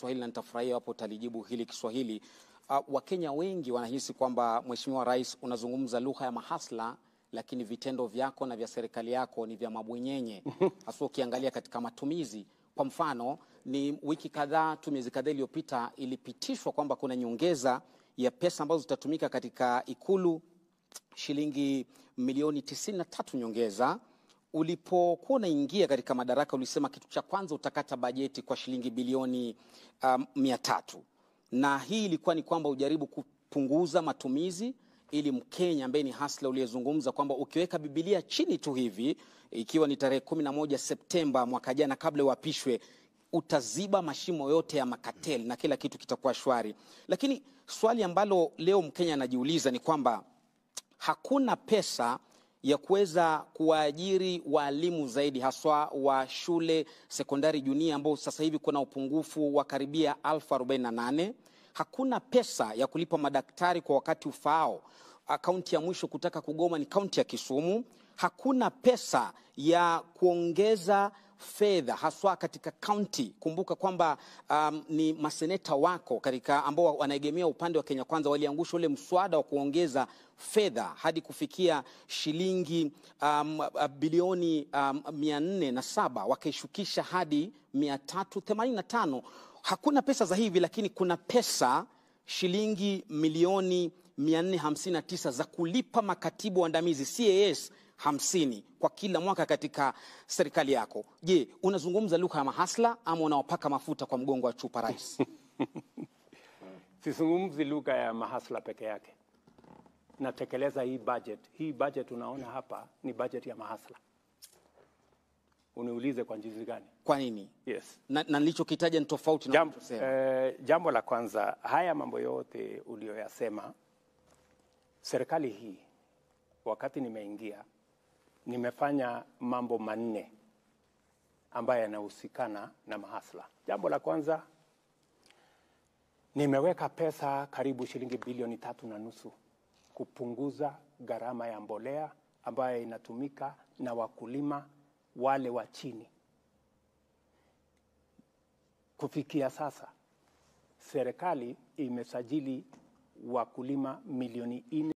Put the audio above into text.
Kiswahili na nitafurahia wapo utalijibu hili Kiswahili. Uh, Wakenya wengi wanahisi kwamba Mheshimiwa Rais unazungumza lugha ya mahasla, lakini vitendo vyako na vya serikali yako ni vya mabwenyenye, hasa ukiangalia katika matumizi. Kwa mfano, ni wiki kadhaa tu, miezi kadhaa iliyopita, ilipitishwa kwamba kuna nyongeza ya pesa ambazo zitatumika katika Ikulu shilingi milioni 93 nyongeza. Ulipokuwa unaingia katika madaraka, ulisema kitu cha kwanza utakata bajeti kwa shilingi bilioni um, mia tatu na hii ilikuwa ni kwamba ujaribu kupunguza matumizi ili Mkenya ambaye ni hasla uliyezungumza kwamba ukiweka Bibilia chini tu hivi, ikiwa ni tarehe kumi na moja Septemba mwaka jana, kabla uapishwe, utaziba mashimo yote ya makateli na kila kitu kitakuwa shwari. Lakini swali ambalo leo Mkenya anajiuliza ni kwamba hakuna pesa ya kuweza kuwaajiri waalimu zaidi haswa wa shule sekondari junia ambao sasa hivi kuna upungufu wa karibia elfu arobaini na nane. Hakuna pesa ya kulipa madaktari kwa wakati ufaao. Kaunti ya mwisho kutaka kugoma ni kaunti ya Kisumu. Hakuna pesa ya kuongeza fedha haswa katika kaunti. Kumbuka kwamba um, ni maseneta wako katika ambao wanaegemea upande wa Kenya Kwanza waliangusha ule mswada wa kuongeza fedha hadi kufikia shilingi um, bilioni um, mia nne na saba wakaishukisha hadi mia tatu themanini na tano. Hakuna pesa za hivi, lakini kuna pesa shilingi milioni 459 za kulipa makatibu waandamizi CAS hamsini kwa kila mwaka katika serikali yako. Je, unazungumza lugha ya mahasla ama unawapaka mafuta kwa mgongo wa chupa rais? Sizungumzi lugha ya mahasla peke yake, natekeleza hii budget. Hii budget unaona hapa ni budget ya mahasla. Uniulize kwa jinsi gani? Kwa nini? Yes. Na, na nilichokitaja ni tofauti na Jambo, unachosema. eh, jambo la kwanza, haya mambo yote uliyoyasema, serikali hii wakati nimeingia nimefanya mambo manne ambayo yanahusikana na mahasla. Jambo la kwanza, nimeweka pesa karibu shilingi bilioni tatu na nusu kupunguza gharama ya mbolea ambayo inatumika na wakulima wale wa chini. Kufikia sasa serikali imesajili wakulima milioni nne